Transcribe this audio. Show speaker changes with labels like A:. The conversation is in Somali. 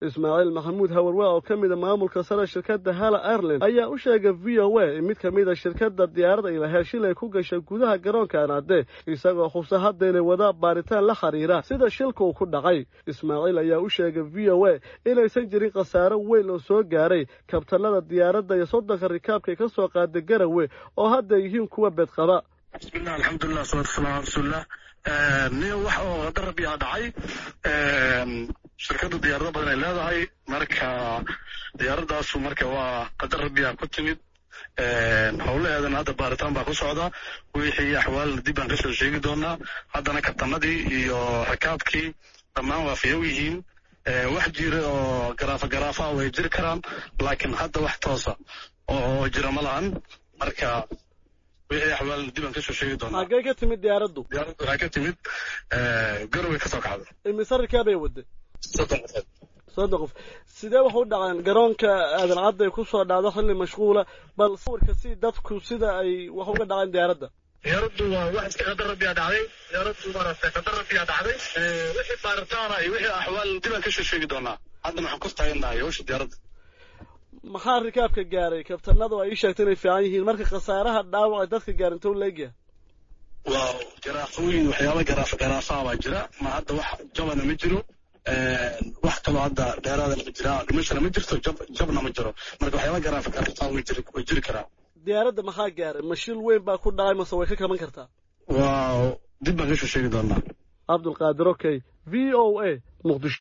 A: ismaaciil maxamuud hawarwaa oo ka mida maamulka sare shirkadda hala ireland ayaa u sheegay v o a in mid ka mida shirkadda diyaaradda ilaaheel shilay ku gashay gudaha garoonka anaade isagoo xubsa hadda inay wadaa baaritaan la xiriira sida shilka uu ku dhacay ismaaciil ayaa u sheegay v o a inaysan jirin khasaaro weyn oo soo gaaray kabtanada diyaaradda iyo soddonka rikaabkay ka soo qaaday garawe oo hadda yihiin kuwa beedqaba
B: bismillah alxamdulilah salatu wasalam ala rasuulillah nin wax oo qadar rabbi aa dhacay shirkadda diyaarado badan ay leedahay marka diyaaradaasu marka waa qadar rabbi aa ku timid howlaheedana hadda baaritaan baa ku socda wixii axwaalna dib baan kasoo sheegi doonaa haddana kabtanadii iyo rakaabkii dhammaan waa fayow yihiin wax jira oo garaafa garaafa way jiri karaan laakiin hadda wax toosa oo jira ma lahan marka wixii axwaalna dib aan kasoo sheegi doonaa
A: xaggee ka timid diyaaraddu
B: diyaaraddu waxay ka timid garoway kasoo kacday
A: imise rikaabay wadday
B: soddon qofood
A: soddon qof sidee wax u dhaceen garoonka aadan cadday ku soo dhacdo xilli mashquula bal sawirka si dadku sida ay wax uga dhaceen diyaaradda
B: diyaaraddu waa wax iska qadar rabbiyaa dhacday diyaaraddu maaragtay qadar rabbiyaa dhacday wixii baaritaana iyo wixii axwaal dib aan kasoo sheegi doonaa haddana waxaan ku taagannahay hawsha diyaaradda
A: maxaa rikaabka gaaray kabtanadu ay ii sheegtay inay fiican yihiin marka khasaaraha dhaawac ay dadka gaarin tow leegyahay
B: waa garaafooyin waxyaaba garaafa garaafaha baa jira ma hadda wax jabana ma jiro wax kaloo hadda dheeraadana ma jira dhimashana ma jirto jab jabna ma jiro marka waxyaaba garaafa garaafaha way jiri way jiri karaan
A: diyaaradda maxaa gaaray ma shil weyn baa ku dhacay mase way ka kaban kartaa
B: waa dib baan kasoo sheegi doonaa
A: cabdulqaadir okay v o a muqdisho